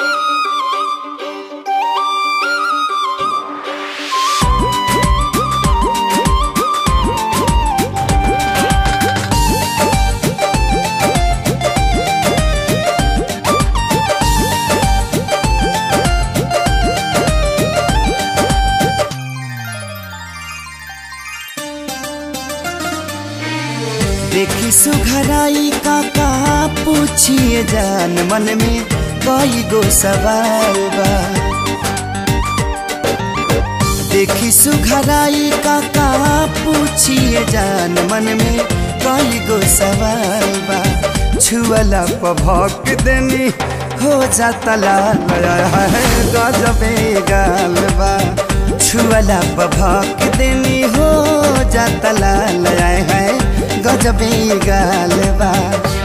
देखी सुघराई का का पूछिए जान मन में कई गो सवाल बा देखी सुघराई का का पूछिए जान मन में कई गो सवाल बा छुअला पभक देनी हो जाता लाल है गजबे गाल बा छुअला पभक देनी हो जाता लाल है गजबे गाल बा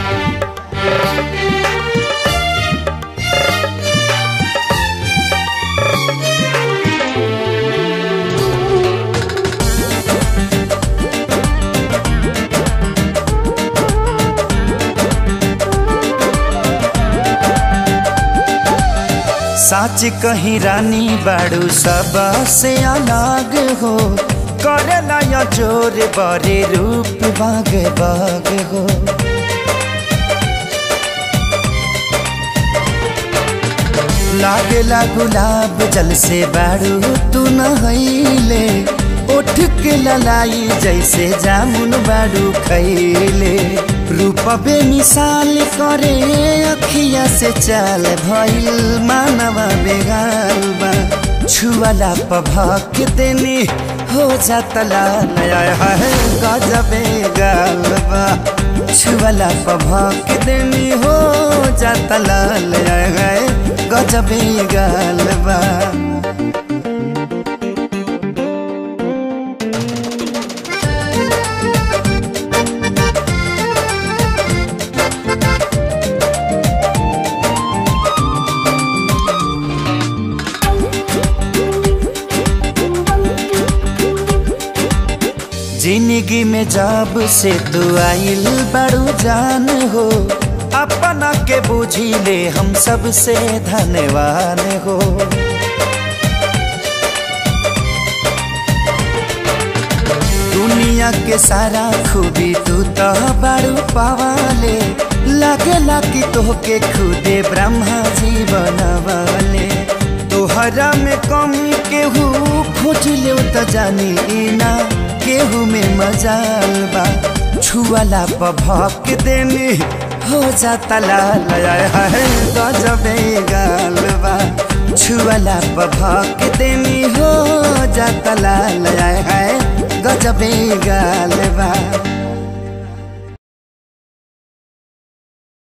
साच कहीं रानी बाड़ू सब से अलग हो करेला या जोर बरे रूप बाग बाग हो लागेला गुलाब जल से बाड़ू तू नहैले उठ के ललाई जैसे जामुन बाड़ू खैले रूप बे मिसाल करे अखिया से चाल भइल मानवा बेगाल बा छुअला पभक देनी हो जाता नया है गजबे गाल बा छुअला पभक देनी हो जाता नया है गजबे गाल बा जिंदगी में जब से तू आइल बड़ू जान हो अपना के बुझी ले हम सब से धन्यवान हो दुनिया के सारा खूबी तू तो बड़ू पावाले लगे लगी तोहके खुदे ब्रह्मा जी बनवाले तोहरा में कमी केहू खोज ले तो जानी ना केहू में मजाल बा छुअला पभक देनी हो जाता लाल है गजबे गाल बा छुअला पभक देनी हो जाता लाल है गजबे गाल बा